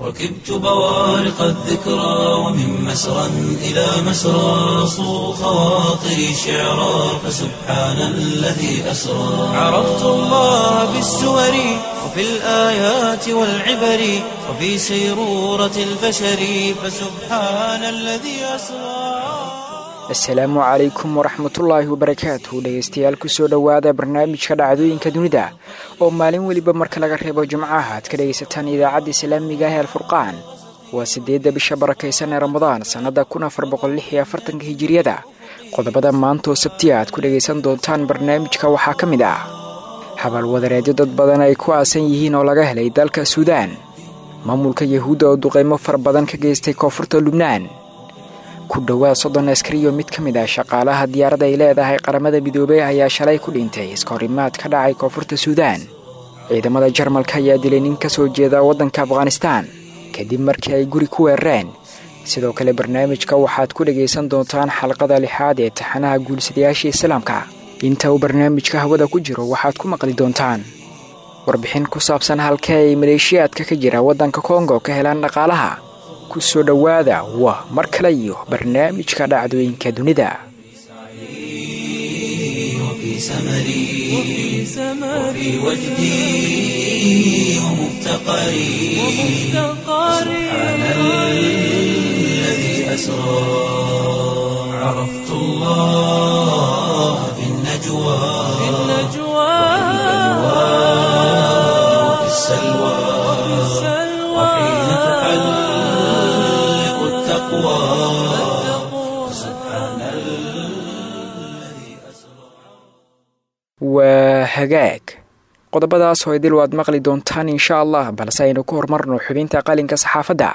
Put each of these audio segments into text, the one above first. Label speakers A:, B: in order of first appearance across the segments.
A: ركبت بوارق الذكرى ومن مسرى إلى مسرى صو خواطري شعرا فسبحان الذي أسرى عرفت الله بالسور وفي الآيات والعبر وفي سيرورة البشر فسبحان الذي أسرى
B: asalaamu calaykum waraxmatullaahi wabarakaatu dhegeystayaal kusoo dhowaada barnaamijka dhacdooyinka dunida oo maalin weliba marka laga reebo jimcaha aad ka dhegaysataan idaacadda islaamiga ah ee alfurqaan waa siddeedda bisha barakaysan ee ramadaan sannada kun afar boqol lix iyo afartanka hijiriyada qodobada maantaoo sabtiya aad ku dhegaysan doontaan barnaamijka waxaa ka mid ah habaalwadareedyo dad badan ay ku aasan yihiin oo laga helay dalka suudaan maamulka yahuudda oo duqaymo fara badan ka geystay koonfurta lubnaan ku dhowaad soddon askariyo mid ka mid ah shaqaalaha diyaaradda ay leedahay qaramada midoobey ayaa shalay ku dhintay iskahorimaad ka dhacay koonfurta suudaan ciidamada jarmalka ayaa dilay nin ka soo jeeda waddanka afghanistaan kadib markii ay guri ku weerareen sidoo kale barnaamijka waxaad ku dhegaysan doontaan xalqada lixaad ee taxanaha guulisadayaasha islaamka inta uu barnaamijka hawada ku jiro waxaad ku maqli doontaan warbixin ku saabsan halkee ay maleeshiyaadka ka jira waddanka kongo ka helaan dhaqaalaha ku soo dhowaada waa mar kale iyo barnaamijka dhacdooyinka dunida
A: وفي سمري وفي وجدي ومفتقري سبحان الذي أسرى عرفت الله في النجوى وفي السلوى وحين تحلق التقوى سبحان الذي أسرى
B: waa hagaag qodobadaas oo idil waad maqli doontaan insha allah balse aynu ku horumarno xubinta qalinka saxaafadda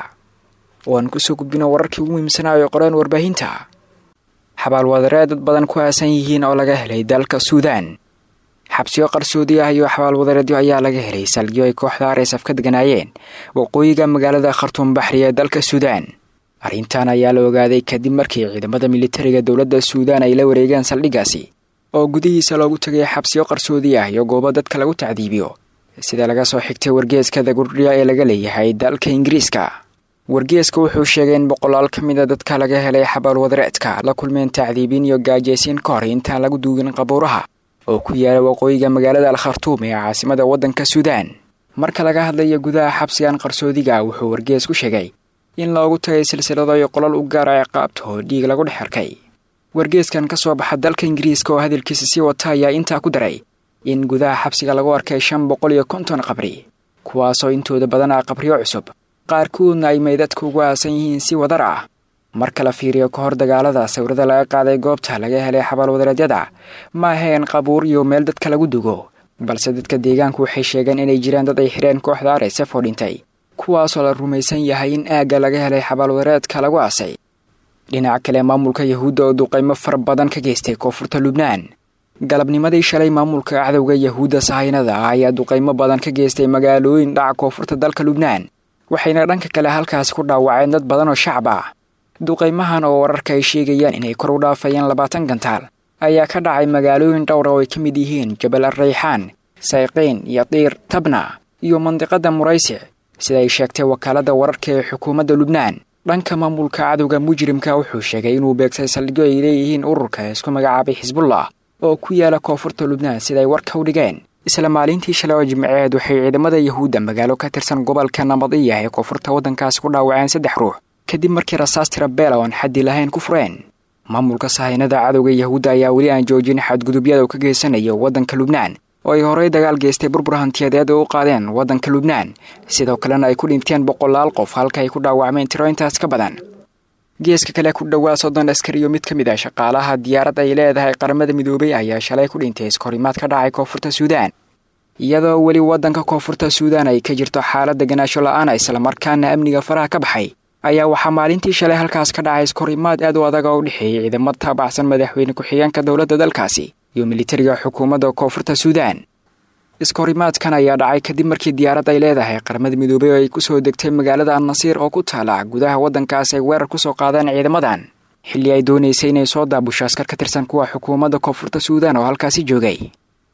B: oo aan kusoo gudbino wararkii ugu muhiimsanaayo qoreen warbaahinta xabaalwadareed dad badan ku aasan yihiin oo laga helay dalka suudaan xabsiyo qarsoodi ah iyo xabaalwadareedyo ayaa laga helay salgiyo ay kooxda aresaf ka deganaayeen waqooyiga magaalada khartuum baxri ee dalka suudaan arrintan ayaa la ogaaday kadib markii ciidamada militariga dowladda suudaan ay la wareegeen saldhiggaasi oo gudihiisa loogu tegay xabsiyo qarsoodi ah iyo goobo dadka lagu tacdiibiyo sida laga soo xigtay wargeeska dagurdhiya ee laga leeyahay dalka ingiriiska wargeeska wuxuu sheegay in boqolaal ka mid a dadka laga helay xabaalwadareedka la kulmeen tacdiibin iyo gaajaysiin ka hor intaan lagu duugin qabuuraha oo ku yaala waqooyiga magaalada al khartuum ee caasimada waddanka suudaan marka laga hadlayo gudaha xabsigan qarsoodiga wuxuu wargees ku sheegay in loogu tagay silsilado iyo qolal u gaara ciqaabta oo dhiig lagu dhex arkay wargeeskan ka soo baxa dalka ingiriiska oo hadalkiisa sii wata ayaa intaa ku daray in gudaha xabsiga lagu arkay shan boqol iyo konton qabri kuwaasoo intooda badan ah qabriyo cusub qaarkoodna ay meydadka ugu aasan yihiin si wadar ah marka la fiiriyo ka hor dagaalada sawirada laga qaaday goobta laga helay xabaalwadareedyada ma ahayn qabuur iyo meel dadka lagu dugo balse dadka deegaanku waxay sheegeen inay jiraan dad ay xidheen kooxda aresef oo dhintay kuwaasoo la rumaysan yahay in aagga laga helay xabaalwadareedka lagu aasay dhinaca kale maamulka yahuudda oo duqaymo fara badan ka geystay koonfurta lubnaan galabnimadii shalay maamulka cadowga yahuudda sahaynada ah ayaa duqaymo badan ka geystay magaalooyin dhaca koonfurta dalka lubnaan waxayna dhanka kale halkaasi ku dhaawaceen dad badan oo shacab ah duqaymahan oo wararka ay sheegayaan inay kor u dhaafayeen labaatan gantaal ayaa ka dhacay magaalooyin dhowra oo ay ka mid yihiin jabal arrayxaan sayqiin iyo diir tabna iyo mandiqada muraysic sida ay sheegtay wakaaladda wararka ee xukuumadda lubnaan dhanka maamulka cadowga mujrimka wuxuu sheegay inuu beegsay saldhigyo ay leeyihiin ururka isku magacaabay xisbullah oo ku yaala koonfurta lubnaan siday warka u dhigeen isla maalintii shalay oo jimceed waxay ciidamada yahuudda magaalo ka tirsan gobolka nabadiya ee koonfurta waddankaasi ku dhaawaceen saddex ruux kadib markii rasaas tirabeela oon xaddi lahayn ku fureen maamulka sahaynada cadowga yahuudda ayaa weli aan joojin xadgudubyada uu ka geysanayo waddanka lubnaan oo ay horey dagaal geystay burbur hantiyadeed oo u qaadeen waddanka lubnaan sidoo kalena ay ku dhinteen boqolaal qof halka ay ku dhaawacmeen tiro intaas ka badan geeska kale ku dhowaa soddon askariyo mid ka mid ah shaqaalaha diyaarad ay leedahay qaramada midoobay ayaa shalay ku dhintay iskahorimaad ka dhacay koonfurta suudaan iyadoo weli waddanka koonfurta suudaan ay ka jirto xaalad deganaasho la-aan islamarkaana amniga faraha ka baxay ayaa waxaa maalintii shalay halkaas ka dhacay iskahorimaad aad u adag oo u dhexeeyay ciidamo taabacsan madaxweyne ku-xigeenka dowladda dalkaasi iyo militariga xukuumadda koonfurta suudaan iskahorimaadkan ayaa dhacay kadib markii diyaarad ay leedahay qaramada midoobey oo ay kusoo degtay magaalada annasiir oo ku taala gudaha waddankaas ay weerar kusoo qaadeen ciidamadan xilli ay doonaysay inay soo daabusho askar ka tirsan kuwa xukuumadda koonfurta suudaan oo halkaasi joogay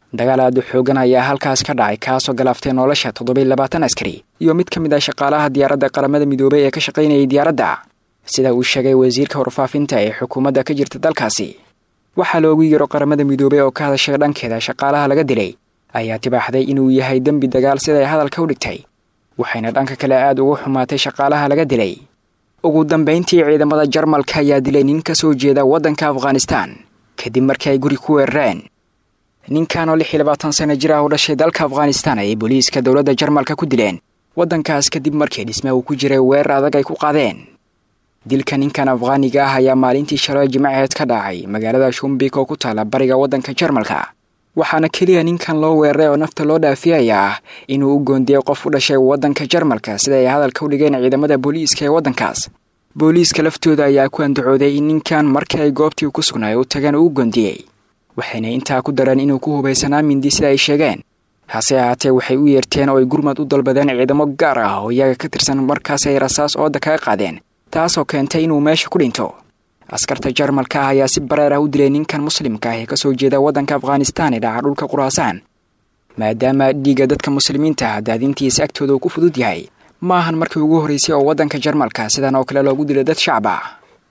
B: dagaal aad u xoogan ayaa halkaas ka dhacay kaasoo galaaftay nolosha toddobiy labaatan askari iyo mid ka mid ah shaqaalaha diyaaradda qaramada midoobay ee ka shaqaynayay diyaaradda sida uu sheegay wasiirka warfaafinta ee xukuumadda ka jirta dalkaasi waxaa loogu yiro qaramada midoobay oo ka hadashay dhankeeda shaqaalaha laga dilay ayaa tibaaxday inuu yahay dembi dagaal siday hadalka u dhigtay waxayna dhanka kale aad ugu xumaatay shaqaalaha laga dilay ugu dambayntii ciidamada jarmalka ayaa dilay nin ka soo jeeda waddanka afghanistan kadib markii ay guri ku weerareen ninkan oo lix iyo labaatan sano jir ah u dhashay dalka afghanistan ayay booliiska dowladda jarmalka ku dileen waddankaas kadib markii dhisme uu ku jiray weerar adag ay ku qaadeen dilka ninkan afghaaniga ah ayaa maalintii shalay jimcaheed ka dhacay magaalada shumbik oo ku taala bariga waddanka jarmalka waxaana keliya ninkan loo weeraray oo nafta loo dhaafiyaya ah inuu u goondiyey qof u dhashay waddanka jarmalka sida ay hadalka u dhigeen ciidamada booliiska ee waddankaas booliiska laftooda ayaa ku andacooday in ninkan markii ay goobtii ku sugnaay u tageen uu u goondiyey waxayna intaa ku dareen inuu ku hubaysanaa mindi sida ay sheegeen hase ahaatee waxay u yeerteen oo ay gurmad u dalbadeen ciidamo gaar ah oo iyaga ka tirsan markaas ay rasaas ooda kaga qaadeen taasoo keentay inuu meesha ku dhinto askarta jarmalka ah ayaa si bareer ah u dilay ninkan muslimka ah ee kasoo jeeda waddanka afghanistan ee dhaca dhulka quraasaan maadaama dhiigga dadka muslimiinta ah daadintiisa agtooda uu ku fudud yahay ma ahan markii ugu horraysay oo waddanka jarmalka sidan oo kale loogu dilay dad shacab ah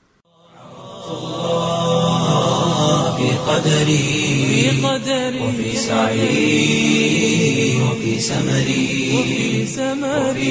A: في قدري وفي سعي وفي سمري وفي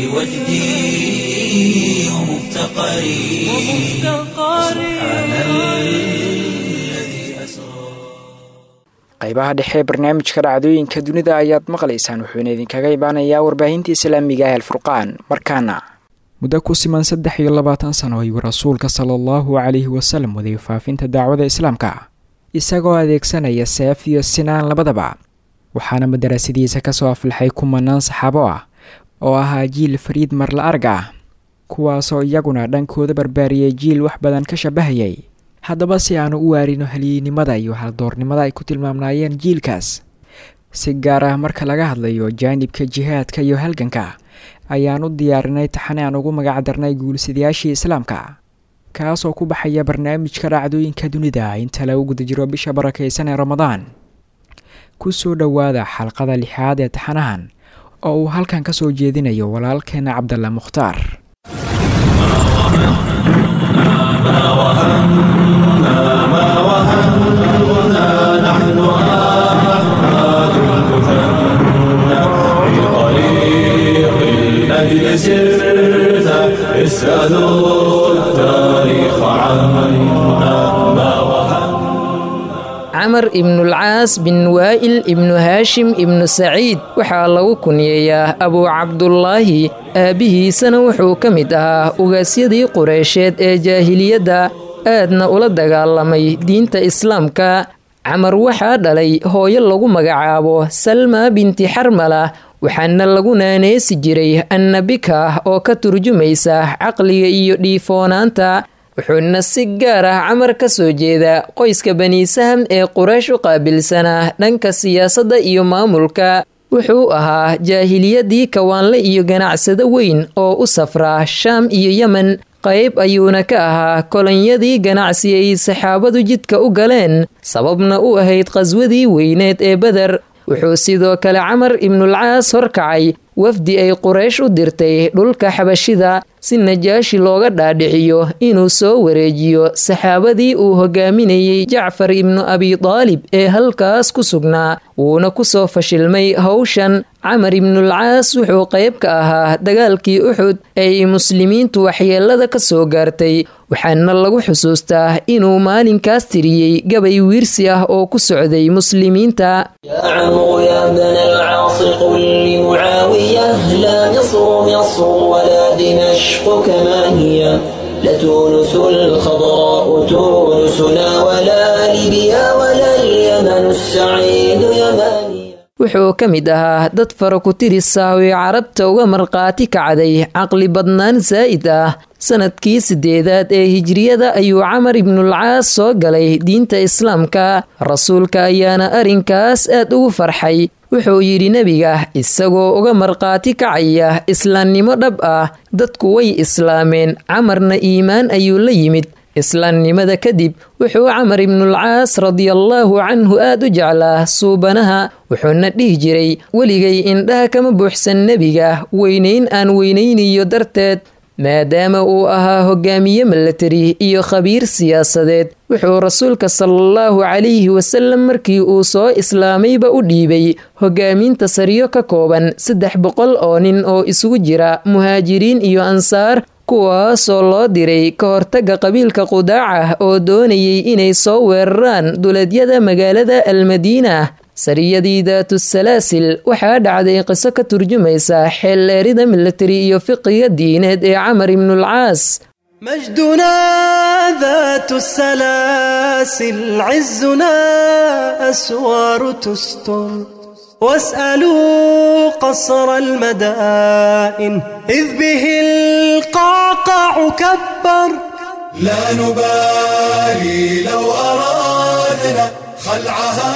A: وجدي ومفتقري سبحان الذي أسرى
B: qaybaha dhexe ee barnaamijka dhacdooyinka dunida ayaad maqlaysaan wuxuuna idinkaga imaanayaa warbaahinta islaamiga ah alfurqaan markaana muddo ku siman saddex iyo labaatan sano ayuu rasuulka sala allahu calayhi wasalam waday faafinta dacwada islaamka isagoo adeegsanaya seef iyo sinaan labadaba waxaana madarasadiisa kasoo aflaxay kumanaan saxaabo ah oo ahaa jiil fariid marla arg ah kuwaasoo iyaguna dhankooda barbaariyay jiil wax badan ka shabahayay haddaba si aanu u waarino halyeynimada iyo haldoornimada ay ku tilmaamnaayeen jiilkaas si gaar ah marka laga hadlayo jaanibka jihaadka iyo halganka ayaan u diyaarinay taxane aan ugu magacdarnay guulsidayaashii islaamka kaasoo ku baxaya barnaamijka dhacdooyinka dunida inta lagu guda jiro bisha barakaysan ee ramadaan ku soo dhowaada xalqada lixaad ee taxanahan oo uu halkan ka soo jeedinayo walaalkeena cabdalla mukhtaar
C: الأجل سرت اسألوا التاريخ عنا ما وهن
D: camar ibnulcaas bin waa'il ibnu haashim ibnu saciid waxaa lagu kunyeeyaa abuu cabdulaahi aabbihiisana wuxuu ka mid ahaa ugaasyadii qureysheed ee jaahiliyadda aadna ula dagaalamay diinta islaamka camar waxaa dhalay hooyo lagu magacaabo salma binti xarmala waxaana lagu naaneesi jiray annabika oo ka turjumaysa caqliga iyo dhiifoonaanta wuxuuna si gaar ah camar ka soo jeeda qoyska bani saham ee quraysh u qaabilsanaa dhanka siyaasadda iyo maamulka wuxuu ahaa jaahiliyadii kawaanle iyo ganacsado weyn oo u safraa shaam iyo yemen qayb ayuuna ka ahaa kolonyadii ganacsi ay saxaabadu jidka u galeen sababna u ahayd qhaswadii weyneed ee beder wuxuu sidoo kale camar ibnulcaas horkacay wafdi ay quraysh u dirtay dhulka xabashida si najaashi looga dhaadhiciyo inuu soo wareejiyo saxaabadii uu hogaaminayey jacfar ibnu abidaalib ee halkaas ku sugnaa wuuna ku soo fashilmay howshan camar ibnulcaas wuxuu qayb ka ahaa dagaalkii uxud ee ay muslimiintu waxyeelada ka soo gaartay waxaana lagu xusuustaa inuu maalinkaas tiriyey gabay wiirsi ah oo ku socday muslimiinta
E: يا عمرو يا ابن العاص قل لمعاوية لا مصر مصر ولا دمشق كما هي لتونس الخضراء تونسنا ولا ليبيا ولا اليمن السعيد يمانيا
D: wuxuu ka mid ahaa dad fara ku tirisaawi carabta uga markhaati kacday caqli badnaan saa'id ah sanadkii sideedaad ee hijriyada ayuu camar ibnulcaas soo galay diinta islaamka rasuulka ayaana arrinkaas aad ugu farxay wuxuu yidhi nebiga isagoo uga markhaati kacaya islaamnimo dhab ah dadku way islaameen camarna iimaan ayuu la yimid islaamnimada kadib wuxuu camar ibnulcaas radiallaahu canhu aad u jeclaa suubanaha wuxuuna dhihi jiray weligay indhaha kama buuxsan nebiga weynayn aan weynaynayo darteed maadaama uu ahaa hogaamiye milatari iyo khabiir siyaasadeed wuxuu rasuulka salaallahu calayhi wasalam markii uu soo islaamayba u dhiibay hogaaminta sariyo ka kooban saddex boqol oo nin oo isugu jira muhaajiriin iyo ansaar kuwaasoo loo diray ka hortaga qabiilka qudaaca oo doonayay inay soo weeraraan duleedyada magaalada almadiina sariyadii daatu salaasil waxaa dhacday qiso ka turjumaysa xeeldheerida milatari iyo fiqiga diineed ee camar ibnulcaas
F: مجدنا ذات السلاسل عزنا أسوار تستر واسألوا قصر المدائن إذ به القعقع كبر
C: لا نبالي لو أرادنا خلعها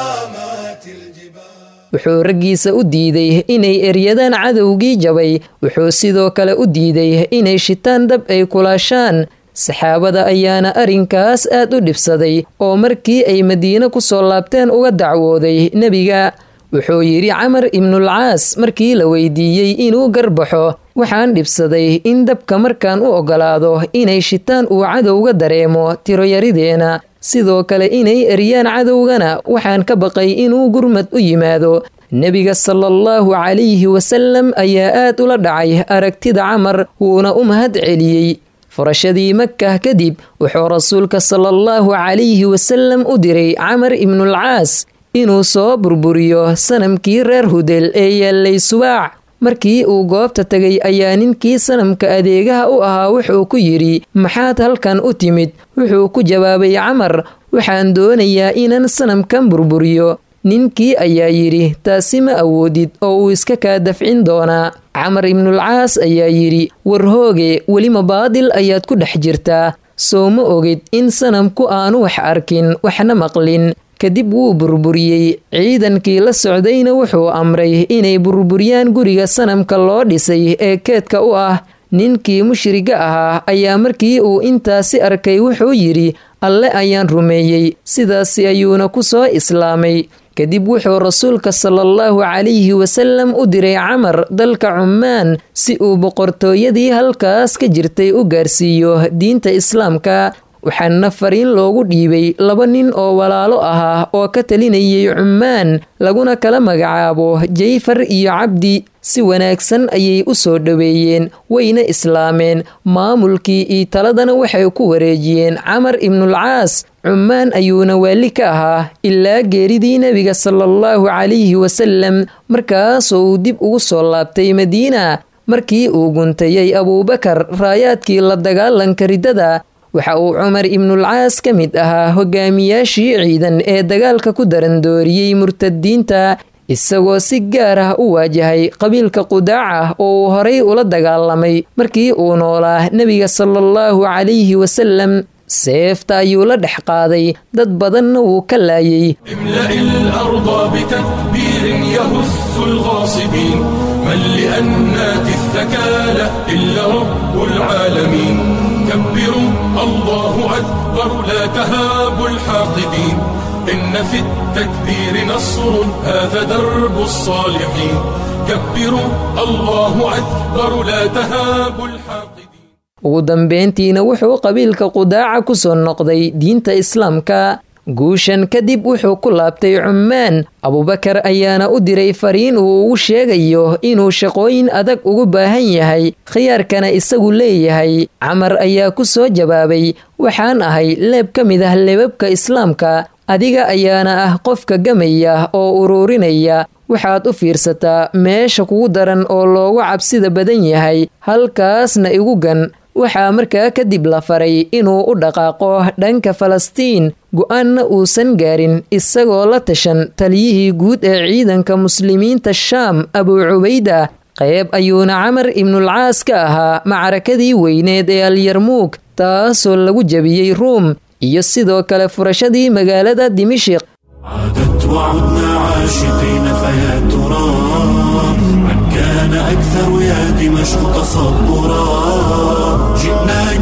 C: مات الجبال
D: wuxuu raggiisa u diiday inay eryadaan cadowgii jabay wuxuu sidoo kale u diiday inay shitaan dab ay kulaashaan saxaabada ayaana arrinkaas aad u dhibsaday oo markii ay madiine ku soo laabteen uga dacwooday nebiga wuxuu yidhi camar ibnulcaas markii la weydiiyey inuu garbaxo waxaan dhibsaday in dabka markaan u oggolaado inay shitaan uu cadowga dareemo tiroyarideena sidoo kale inay eryaan cadowgana waxaan ka baqay inuu gurmad u yimaado nebiga salaallahu calayhi wasalam ayaa aad ula dhacay aragtida camar wuuna u mahad celiyey furashadii makah kadib wuxuu rasuulka salaallahu calayhi wasalam u diray camar ibnulcaas inuu soo burburiyo sanamkii reer hudel ee yaallay subaac markii uu goobta tegay ayaa ninkii sanamka adeegaha u ahaa wuxuu ku yidhi maxaad halkan u timid wuxuu ku jawaabay camar waxaan doonayaa inaan sanamkan burburiyo ninkii ayaa yidhi taasi ma awoodid oo uu iska kaa dafcin doonaa camar ibnulcaas ayaa yidhi war hooge welima baadil ayaad ku dhex jirtaa soo ma ogid in sanamku aanu wax arkin waxna maqlin kadib wuu burburiyey ciidankii la socdayna wuxuu amray inay burburiyaan guriga sanamka loo dhisay ee keedka u ah ninkii mushriga ahaa ayaa markii uu intaasi arkay wuxuu yidhi alle ayaan rumeeyey sidaasi ayuuna ku soo islaamay kadib wuxuu rasuulka salaallahu calayhi wasalam u diray camar dalka cummaan si uu boqortooyadii halkaas ka jirtay u gaarsiiyo diinta islaamka waxaana fariin loogu dhiibay laba nin oo walaalo ahaa oo ka talinayay cummaan laguna kala magacaabo jayfar iyo cabdi si wanaagsan ayay u soo dhoweeyeen wayna islaameen maamulkii iyo taladana waxay ku wareejiyeen camar ibnulcaas cummaan ayuuna waali ka ahaa ilaa geeridii nebiga salaallahu calayhi wasalam markaasoo uu dib ugu soo laabtay madiina markii uu guntayay abuubakar raayaadkii la dagaalanka riddada waxa uu cumar ibnulcaas ka mid ahaa hogaamiyaashii ciidan ee dagaalka ku darandooriyey murtadiinta isagoo si gaar ah u waajahay qabiilka qudaaca oo uu horay ula dagaalamay markii uu noolaa nebiga salaallahu calayhi wasalam seefta ayuu la dhex qaaday dad badanna wuu ka laayay
C: املأ الأرض بتكبير يهز الغاصبين من لأنات الثكالى إلا رب العالمين كبروا الله أكبر لا تهابوا الحاقدين إن في التكبير نصر هذا درب الصالحين كبروا الله أكبر لا تهابوا الحاقدين
D: ugu dambeyntiina wuxuu qabiilka qudaaca ku soo noqday diinta islaamka guushan kadib wuxuu ku laabtay cummaan abubakar ayaana u diray fariin uu ugu sheegayo inuu shaqooyin adag ugu baahan yahay khiyaarkana isagu leeyahay camar ayaa ku soo jawaabay waxaan ahay leeb ka mid ah leebabka islaamka adiga ayaana ah qofka gamaya oo uruurinaya waxaad u fiirsataa meesha kugu daran oo loogu cabsida badan yahay halkaasna igu gan waxaa markaa kadib la faray inuu u dhaqaaqo dhanka falastiin go-aanna uusan gaarin isagoo la tashan taliyihii guud ee ciidanka muslimiinta shaam abuu cubayda qayb ayuuna camar ibnulcaas ka ahaa macrakadii weyneed ee alyarmuug taasoo lagu jebiyey ruum iyo sidoo kale furashadii magaalada dimishiq
A: عادت وعدنا عاشقين فيا ترى من كان أكثر يا دمشق تصبرا جئناك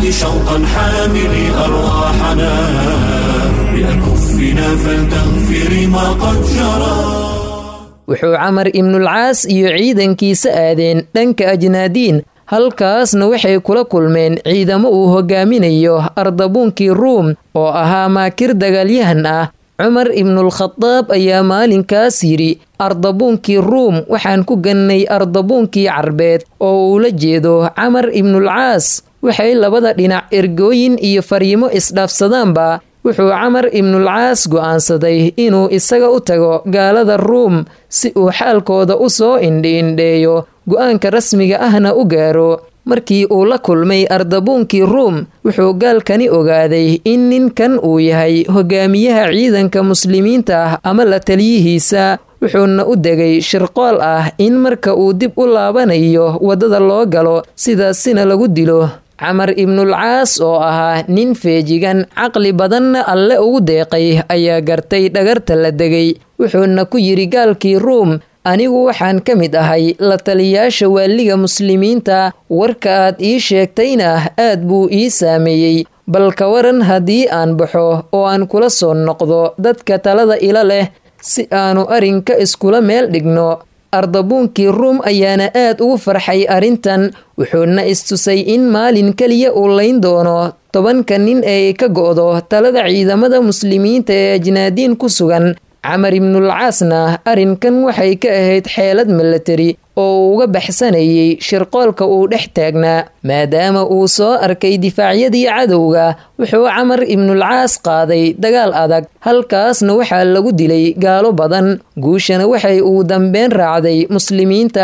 A: شوقا حاملي أرواحنا بأكفنا فلتغفر ما قد جرى
D: wuxuu camar ibnulcaas iyo ciidankiisa aadeen dhanka ajnaadiin halkaasna waxay kula kulmeen ciidamo uu hogaaminayo ardabuunkii ruum oo ahaa maakir dagaalyahan ah cumar ibnulkhadaab ayaa maalinkaas yidhi ardabuunkii ruum waxaan ku gannay ardabuunkii carbeed oo uula jeedo camar ibnulcaas waxay labada dhinac ergooyin iyo fariimo isdhaafsadaanba wuxuu camar ibnulcaas go'aansaday inuu isaga u tago gaalada ruum si uu xaalkooda u soo indhi-indheeyo go'aanka rasmiga ahna u gaaro markii uu la kulmay ardabuunkii ruum wuxuu gaalkani ogaaday in ninkan uu yahay hogaamiyaha ciidanka muslimiinta ah ama la taliyihiisa wuxuuna u degay shirqool ah in marka uu dib u laabanayo waddada loo galo sidaasina lagu dilo camar ibnulcaas oo ahaa nin feejigan caqli badanna alle ugu deeqay ayaa gartay dhagarta la degay wuxuuna ku yidhi gaalkii ruum anigu waxaan ka mid ahay la taliyaasha waaliga muslimiinta warka aad ii sheegtayna aad buu ii saameeyey bal ka waran haddii aan baxo oo aan kula soo noqdo dadka talada ila leh si aanu arrinka iskula meel dhigno ardabuunkii ruum ayaana aad ugu farxay arrintan wuxuuna istusay in maalin keliya uu layn doono tobanka nin ee ka go'do talada ciidamada muslimiinta ee ajnaadiin ku sugan camar ibnulcaasna arrinkan waxay ka ahayd xeelad milatari oo uu uga baxsanayay shirqoolka uu dhex taagnaa maadaama uu soo arkay difaacyadii cadowga wuxuu camar ibnulcaas qaaday dagaal adag halkaasna waxaa lagu dilay gaalo badan guushana waxay uu dambeyn raacday muslimiinta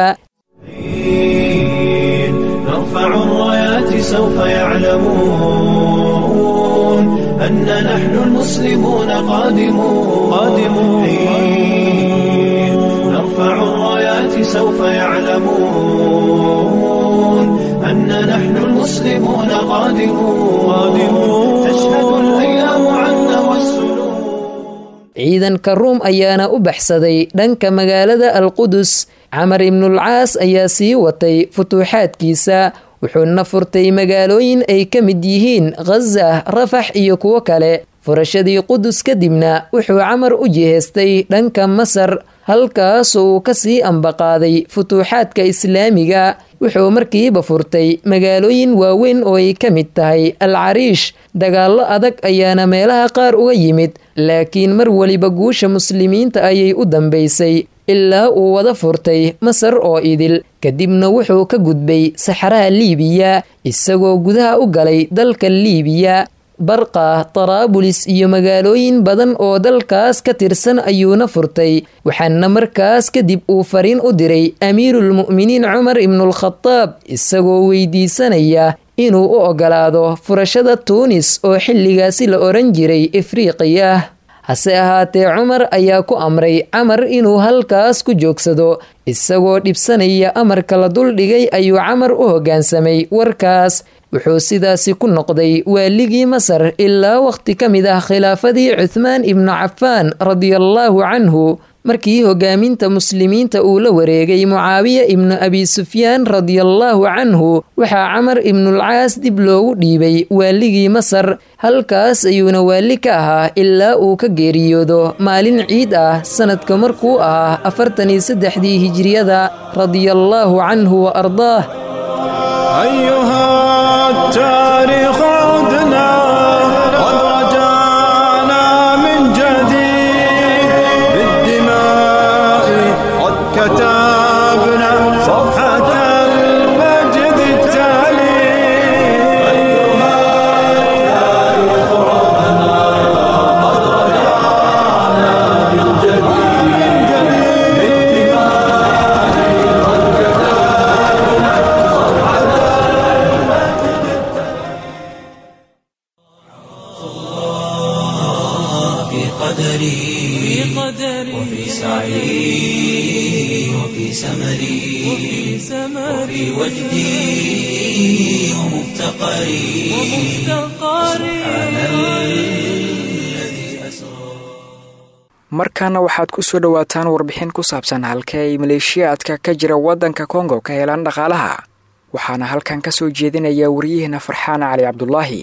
F: نرفع الرايات سوف يعلمون أن نحن المسلمون قادمون قادمون نرفع الرايات سوف يعلمون أن نحن المسلمون قادمون قادمون تشهد الأيام عنا والسنون
D: ciidanka ruum ayaana u baxsaday dhanka magaalada alqudus camar ibnulcaas ayaa sii watay futuuxaadkiisa wuxuuna furtay magaalooyin ay ka mid yihiin khaza rafax iyo kuwo kale furashadii qudus kadibna wuxuu camar u jihaystay dhanka masar halkaasoo uu ka sii ambaqaaday futuuxaadka islaamiga wuxuu markiiba furtay magaalooyin waaweyn oo ay ka mid tahay al cariish dagaallo adag ayaana meelaha qaar uga yimid laakiin mar weliba guusha muslimiinta ayay u dambaysay ilaa uu wada furtay masar oo idil kadibna wuxuu ka gudbay saxaraha liibiya isagoo gudaha u galay dalka liibiya barqa taraabulis iyo magaalooyin badan oo dalkaas ka tirsan ayuuna furtay waxaana markaas kadib uu fariin u diray amiirulmu'miniin cumar ibnulkhadaab isagoo weydiisanaya inuu u ogolaado furashada tuunis oo xilligaasi la odhan jiray afriiqiya hase ahaatee cumar ayaa ku amray camar inuu halkaas ku joogsado isagoo dhibsanaya amarka la duldhigay ayuu camar u hoggaansamay warkaas wuxuu sidaasi ku noqday waaligii masar ilaa wakhti ka mid ah khilaafadii cuthmaan ibnu cafaan radiallaahu canhu markii hogaaminta muslimiinta uu la wareegay mucaawiya ibnu abi sufyaan radiallaahu canhu waxaa camar ibnulcaas dib loogu dhiibay waaligii masar halkaas ayuuna waali ka ahaa ilaa uu ka geeriyoodo maalin ciid ah sanadka markuu ahaa afartan iyo saddexdii hijriyada radiallaahu canhu wa ardaah
F: أيها التاريخ عدنا قد رجعنا من جديد بالدماء قد كتبنا صفحة المجد التالي أيها التاريخ عدنا قد رجعنا من جديد بالدماء قد كتبنا صفحة
A: في قدري وفي سعي وفي سمري وفي وجدي ومفتقري سبحان الذي أسرى
B: markaana waxaad ku soo dhowaataan warbixin ku saabsan halkee ay maleeshiyaadka ka jira waddanka kongo ka helaan dhaqaalaha waxaana halkan ka soo jeedinaya wariyaheena farxaana cali cabdulaahi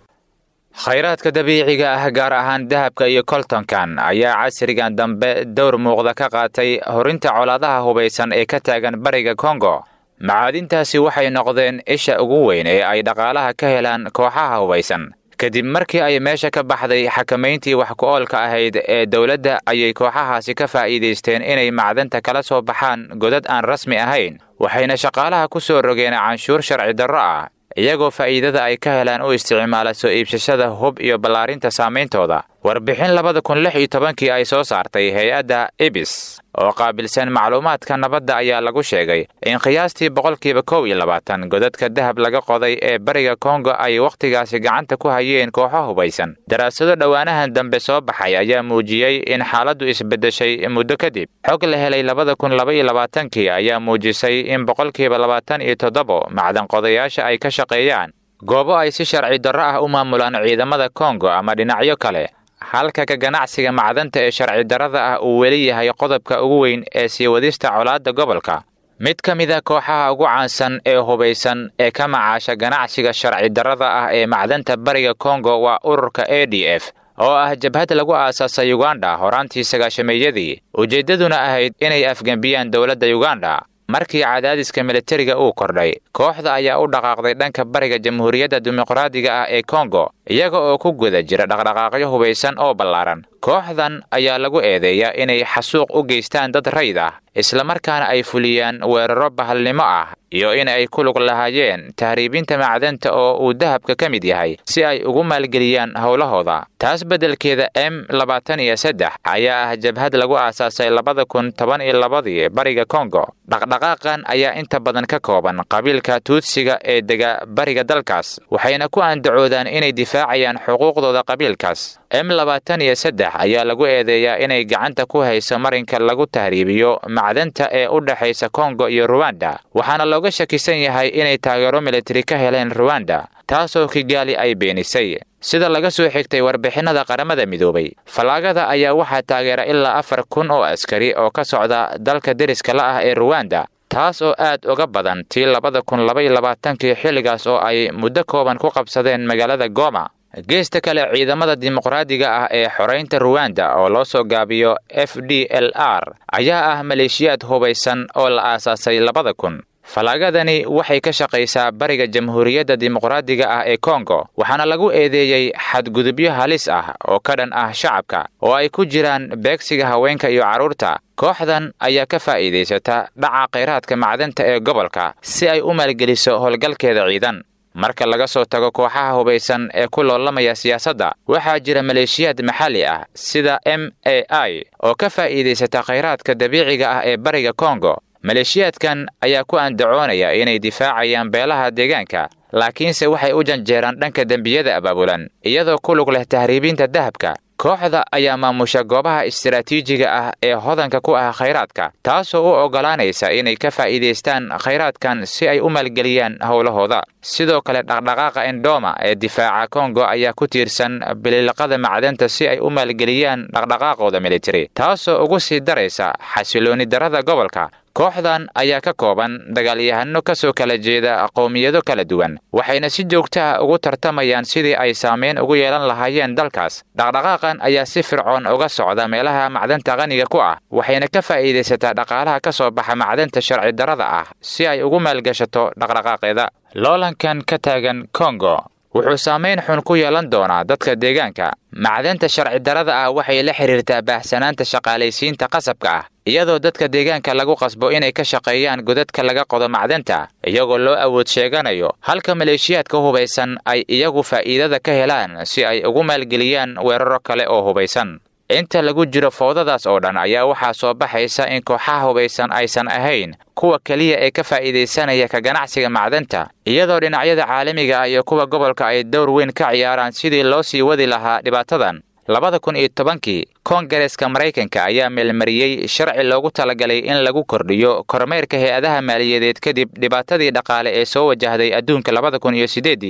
G: khayraadka dabiiciga ah gaar ahaan dahabka iyo koltonkan ayaa casrigan dambe dowr muuqda ka qaatay horinta colaadaha hubaysan ee ka taagan bariga kongo macaadintaasi waxay noqdeen isha ugu weyn ee ay dhaqaalaha ka helaan kooxaha hubaysan kadib markii ay meesha ka baxday xakamayntii wax ku-oolka ahayd ee dowladda ayay kooxahaasi ka faa'iidaysteen inay macdanta kala soo baxaan godad aan rasmi ahayn waxayna shaqaalaha ku soo rogeen canshuur sharci darro ah iyagoo faa'iidada ay ka helaan u isticmaala soo iibsashada hub iyo ballaarinta saameyntooda warbixin labada kun lix iyo tobankii ay soo saartay hay-adda ibis oo qaabilsan macluumaadka nabadda ayaa lagu sheegay in qiyaastii boqolkiiba kow iyo labaatan godadka dahab laga qoday ee bariga kongo ay wakhtigaasi gacanta ku hayeen kooxo hubaysan daraasado dhowaanahan dambe soo baxay ayaa muujiyey in xaaladdu isbeddeshay muddo kadib xog la helay labada kun laba iyo labaatankii ayaa muujisay in boqolkiiba labaatan iyo toddobo macdan qodayaasha ay ka shaqeeyaan goobo ay si sharci darro ah u maamulaan ciidamada kongo ama dhinacyo kale halka ka ganacsiga macdanta ee sharci darrada ah uu weli yahay qodobka ugu weyn ee sii wadista colaadda gobolka mid ka mid a kooxaha ugu caansan ee hubaysan ee ka macaasha ganacsiga sharci darrada ah ee macdanta bariga kongo waa ururka a d f oo ah jabhad lagu aasaasay yuganda horaantii sagaashameeyadii ujeeddaduna ahayd inay afgembiyaan dowladda yuganda markii cadaadiska militariga uu kordhay kooxda ayaa u dhaqaaqday dhanka bariga jamhuuriyadda dimuqraadiga ah ee kongo iyaga oo ku guda jira dhaqdhaqaaqyo hubaysan oo ballaaran kooxdan ayaa lagu eedeeyaa inay xasuuq u geystaan dad rayd ah islamarkaana ay fuliyaan weeraro bahalnimo ah iyo in ay ku lug lahaayeen tahriibinta macdanta oo uu dahabka ka mid yahay si ay ugu maalgeliyaan howlahooda taas beddelkeeda m labaatan iyo saddex ayaa ah jabhad lagu aasaasay labada kun toban iyo labadii bariga kongo dhaqdhaqaaqan ayaa inta badan ka kooban qabiilka tuudsiga ee dega bariga dalkaas waxayna ku andacoodaan inay difaacayaan xuquuqdooda qabiilkaas m labaatan iyo saddex ayaa lagu eedeeyaa inay gacanta ku hayso marinka lagu tahriibiyo macdanta ee u dhexaysa kongo iyo ruwanda waxaana looga shakisan yahay inay taageero militari ka heleen ruwanda taasoo kigaali ay beenisay sida laga soo xigtay warbixinnada qaramada midoobay fallaagada ayaa waxaa taageera ilaa afar kun oo askari oo ka socda dalka deriska la ah ee ruwanda taas oo aad uga badan tii labada kun laba iyo labaatankii xilligaas oo ay muddo kooban ku qabsadeen magaalada goma geesta kale ciidamada dimuqraadiga ah ee xoraynta ruwanda oo loo soo gaabiyo f d l r ayaa ah maleeshiyaad hubaysan oo la aasaasay labada kun fallaagadani waxay ka shaqaysaa bariga jamhuuriyadda dimuqraadiga ah ee kongo waxaana lagu eedeeyey xadgudubyo halis ah oo ka dhan ah shacabka oo ay ku jiraan beegsiga haweenka iyo carruurta kooxdan ayaa ka faa'iidaysata dhaca khayraadka macdanta ee gobolka si ay u maalgeliso howlgalkeeda ciidan marka laga soo tago kooxaha hubaysan ee ku loolamaya siyaasadda waxaa jira maleeshiyaad maxalli ah sida m a i oo ka faa'iidaysata khayraadka dabiiciga ah ee bariga kongo maleeshiyaadkan ayaa ku andacoonaya inay difaacayaan beelaha deegaanka laakiinse waxay u janjeeraan dhanka dembiyada abaabulan iyadoo ku lug leh tahriibinta dahabka kooxda ayaa maamusha goobaha istaraatiijiga ah ee hodanka ku ah khayraadka taasoo u oggolaanaysa inay ka faa'iidaystaan khayraadkan si ay u maalgeliyaan howlahooda sidoo kale dhaqdhaqaaqa endoma ee difaaca kongo ayaa ku tiirsan bililiqada macdanta si ay u maalgeliyaan dhaqdhaqaaqooda militari taasoo ugu sii daraysa xasilooni darada gobolka kooxdan ayaa ka kooban dagaalyahano ka soo kala jeeda qowmiyado kala duwan waxayna si joogto ah ugu tartamayaan sidii ay saameyn ugu yeelan lahaayeen dalkaas dhaqdhaqaaqan ayaa si fircoon uga socda meelaha macdanta qaniga ku ah waxayna ka faa'iidaysataa dhaqaalaha ka soo baxa macdanta sharci darada ah si ay ugu maalgashato dhaqdhaqaaqeeda loolankan ka taagan kongo wuxuu saamayn xun ku yeelan doonaa dadka deegaanka macdanta sharci darada ah waxay la xidhiirtaa baahsanaanta shaqaalaysiinta qasabka ah iyadoo dadka deegaanka lagu qasbo inay ka shaqeeyaan godadka laga qodo macdanta iyagoo loo awood sheeganayo halka maleeshiyaadka hubaysan ay iyagu faa'iidada ka helaan si ay ugu maalgeliyaan weeraro kale oo hubaysan inta lagu jiro foodadaas oo dhan ayaa waxaa soo baxaysa in kooxaha hubaysan aysan ahayn kuwa keliya ee ka faa'iidaysanaya ka ganacsiga macdanta iyadoo dhinacyada caalamiga ah iyo kuwa gobolka ay dowr weyn ka ciyaaraan sidii loo sii wadi lahaa dhibaatadan labada kun iyo tobankii koongareeska maraykanka ayaa meelmariyey sharci loogu talagalay in lagu kordhiyo kormeerka hay-adaha maaliyadeed kadib dhibaatadii dhaqaale ee soo wajahday adduunka labada kun iyo siddeeddii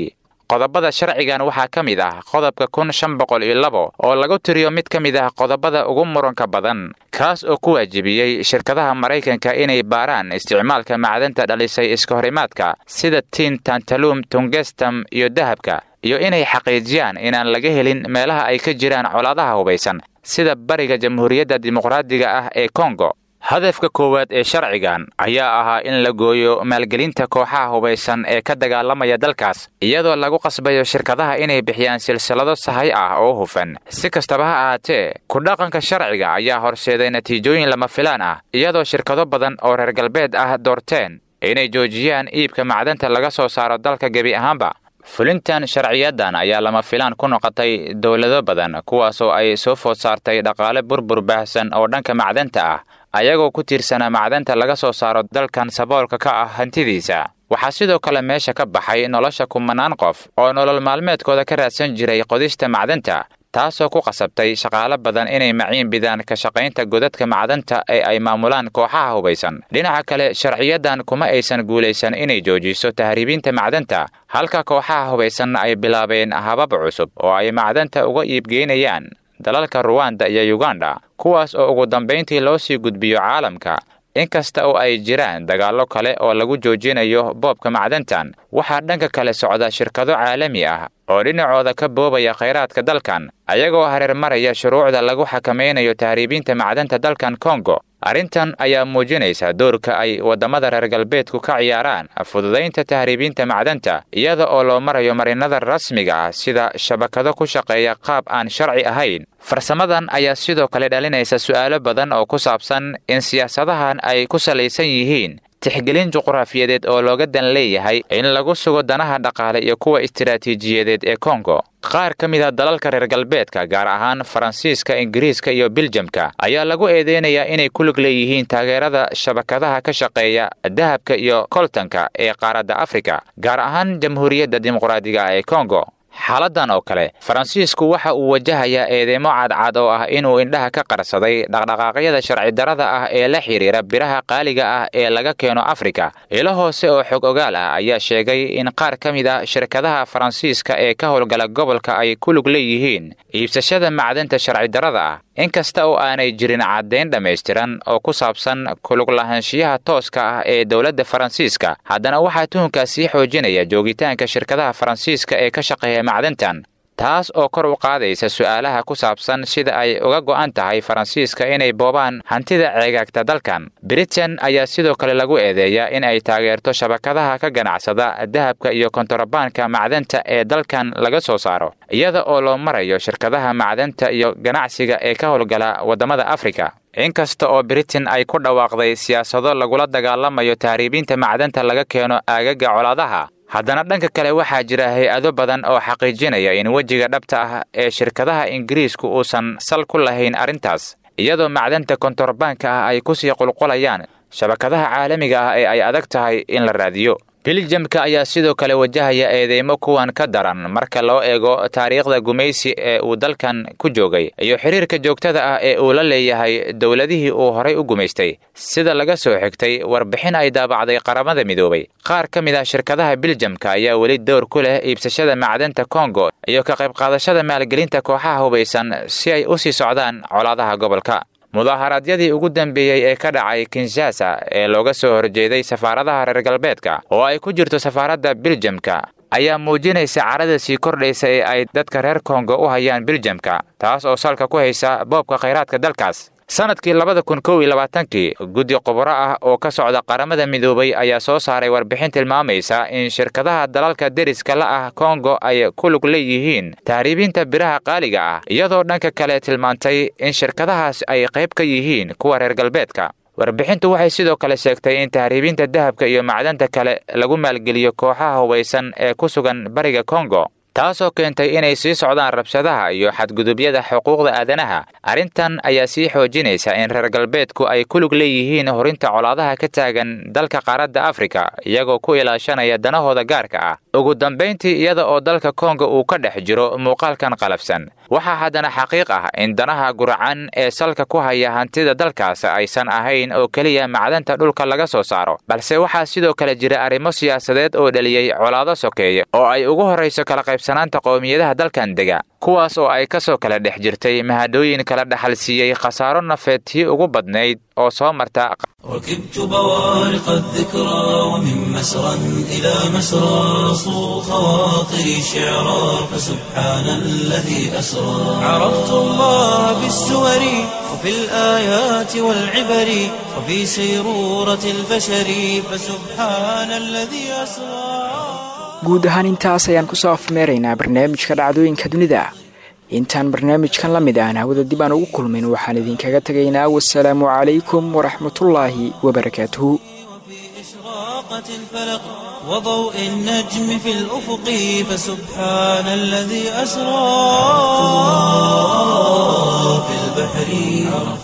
G: qodobada sharcigan waxaa ka mid ah qodobka kun shan boqol iyo labo oo lagu tiriyo mid ka mid ah qodobada ugu muranka badan kaas oo ku waajibiyey shirkadaha maraykanka inay baaraan isticmaalka macdanta dhalisay iska horimaadka sida tin tantalum tungestam iyo dahabka iyo inay xaqiijiyaan inaan laga helin meelaha ay ka jiraan colaadaha hubaysan sida bariga jamhuuriyadda dimuqraadiga ah ee kongo hadafka koowaad ee sharcigan ayaa ahaa in la gooyo maalgelinta kooxaha hubaysan ee ka dagaalamaya dalkaas iyadoo lagu qasbayo shirkadaha inay bixiyaan silsilado sahay ah oo hufan si kastaba ha ahaatee ku-dhaqanka sharciga ayaa horseeday natiijooyin lama filaan ah iyadoo shirkado badan oo reer galbeed ah doorteen inay joojiyaan iibka macdanta laga soo saaro dalka gebi ahaanba fulintan sharciyadan ayaa lama filaan ku noqotay dowlado badan kuwaasoo ay soo food saartay dhaqaale burbur baahsan oo dhanka macdanta ah ayagoo ku tiirsanaa macdanta laga soo saaro dalkan saboolka ka ah hantidiisa waxaa sidoo kale meesha ka baxay nolosha kumanaan qof oo nolol maalmeedkooda ka raadsan jiray qodista macdanta taasoo ku qasabtay shaqaalo badan inay maciin bidaan ka shaqaynta godadka macdanta ee ay maamulaan kooxaha hubaysan dhinaca kale sharciyadan kuma aysan guulaysan inay joojiso tahriibinta macdanta halka kooxaha hubaysanna ay bilaabeen habab cusub oo ay macdanta uga iibgeynayaan dalalka ruwanda iyo yuganda kuwaas oo ugu dambayntii loo sii gudbiyo caalamka inkasta oo ay jiraan dagaallo kale oo lagu joojinayo boobka macdantan waxaa dhanka kale socda shirkado caalami ah oo dhinacooda ka boobaya khayraadka dalkan ayagoo hareer maraya shuruucda lagu xakamaynayo tahriibinta macdanta dalkan kongo arrintan ayaa muujinaysa doorka ay waddamada reer galbeedku ka ciyaaraan fududaynta tahriibinta macdanta iyada oo loo marayo marinada rasmiga ah sida shabakado ku shaqeeya qaab aan sharci ahayn farsamadan ayaa sidoo kale dhalinaysa su'aalo badan oo ku saabsan in siyaasadahan ay ku salaysan yihiin tixgelin juqraafiyadeed oo looga dan leeyahay in lagu sugo danaha dhaqaale iyo kuwa istiraatiijiyadeed ee kongo qaar ka mid a dalalka reer galbeedka gaar ahaan faransiiska ingiriiska iyo biljamka ayaa lagu eedeynayaa inay ku lug leeyihiin taageerada shabakadaha ka shaqeeya dahabka iyo koltanka ee qaaradda afrika gaar ahaan jamhuuriyadda dimuqraadiga ee kongo xaaladan oo kale faransiisku waxa uu wajahayaa eedeymo cadcad oo ah inuu indhaha ka qarsaday dhaqdhaqaaqyada sharci darada ah ee la xidhiira biraha qaaliga ah ee laga keeno afrika ilo hoose oo xog ogaal ah ayaa sheegay in qaar ka mid ah shirkadaha faransiiska ee ka howlgala gobolka ay ku lug leeyihiin iibsashada macdanta sharci darada ah inkasta oo aanay jirin caddayn dhammaystiran oo ku saabsan kulug lahaanshiyaha tooska ah ee dowladda faransiiska haddana waxaa tuhunkaa sii xoojinaya joogitaanka shirkadaha faransiiska ee ka shaqeeya macdantan taas oo kor u qaadaysa su'aalaha ku saabsan sida ay uga go'an tahay faransiiska inay boobaan hantida ceegaagta dalkan britain ayaa sidoo kale lagu eedeeyaa in ay taageerto shabakadaha ka ganacsada dahabka iyo kontorabaanka macdanta ee dalkan laga soo saaro iyada oo loo marayo shirkadaha macdanta iyo ganacsiga ee ka howlgala waddamada afrika inkasta oo britain ay ku dhawaaqday siyaasado lagula dagaalamayo tahriibinta macdanta laga keeno aagaga colaadaha haddana dhanka kale waxaa jira hay-ado badan oo xaqiijinaya in wejiga dhabta ah ee shirkadaha ingiriisku uusan sal ku lahayn arrintaas iyadoo macdanta kontorbaanka ah ay kusii qulqulayaan shabakadaha caalamiga ah ee ay adag tahay in la raadiyo biljamka ayaa sidoo kale wajahaya eedeymo kuwan ka daran marka loo eego taariikhda gumaysi ee uu dalkan ku joogay iyo xiriirka joogtada ah ee uu la leeyahay dowladihii uu horay u gumaystay sida laga soo xigtay warbixin ay daabacday qaramada midoobay qaar ka mid ah shirkadaha biljamka ayaa weli dowr ku leh iibsashada macdanta kongo iyo ka qayb qaadashada maalgelinta kooxaha hubaysan si ay u sii socdaan colaadaha gobolka mudaaharaadyadii ugu dambeeyey ee ka dhacay kinshasa ee looga soo horjeeday safaaradaha reer galbeedka oo ay ku jirto safaaradda biljamka ayaa muujinaysa carada sii kordhaysa ee ay dadka reer kongo u hayaan biljamka taas oo salka ku haysa boobka khayraadka dalkaas sanadkii labada kun kow iyo labaatankii guddi khubro ah oo ka socda qaramada midoobay ayaa soo saaray warbixin tilmaamaysa in shirkadaha dalalka deriska la ah kongo ay ku lug leeyihiin tahriibinta biraha qaaliga ah iyadoo dhanka kale tilmaantay in shirkadahaas ay qayb ka yihiin kuwa reer galbeedka warbixintu waxay sidoo kale sheegtay in tahriibinta dahabka iyo macdanta kale lagu maalgeliyo kooxaha hubaysan ee ku sugan bariga kongo taasoo keentay inay sii socdaan rabshadaha iyo xadgudubyada xuquuqda aadanaha arrintan ayaa sii xoojinaysa in reer galbeedku ay ku lug leeyihiin horinta colaadaha ka taagan dalka qaaradda afrika iyagoo ku ilaashanaya danahooda gaarka ah ugu dambayntii iyada oo dalka kongo uu ka dhex jiro muuqaalkan qalafsan waxaa haddana xaqiiq ah in danaha guracan ee salka ku haya hantida dalkaas aysan ahayn oo keliya macdanta dhulka laga soo saaro balse waxaa sidoo kale jira arrimo siyaasadeed oo dhaliyey colaado sokeeye oo ay ugu horrayso kala qaybsanaanta qowmiyadaha dalkan dega kuwaas oo ay ka soo kala dhex jirtay mahadooyin kala dhaxal siiyey khasaaro nafeed tii ugu badnayd oo soo marta
A: ركبت بوارق الذكرى ومن مسرى إلى مسرى صو خواطري شعرا فسبحان الذي أسرى عرفت الله بالسور وفي الآيات والعبر وفي سيرورة البشر فسبحان الذي أسرى
B: guud ahaan intaas ayaan kusoo afmeeraynaa barnaamijka dhacdooyinka dunida intaan barnaamijkan la mid aan hawada dib aan ugu kulmin waxaan idinkaga tegaynaa wasalaamu calaykum waraxmatullaahi wabarakaatuhu
A: إشراقة الفلق وضوء النجم في الأفق فسبحان الذي أسرى في البحر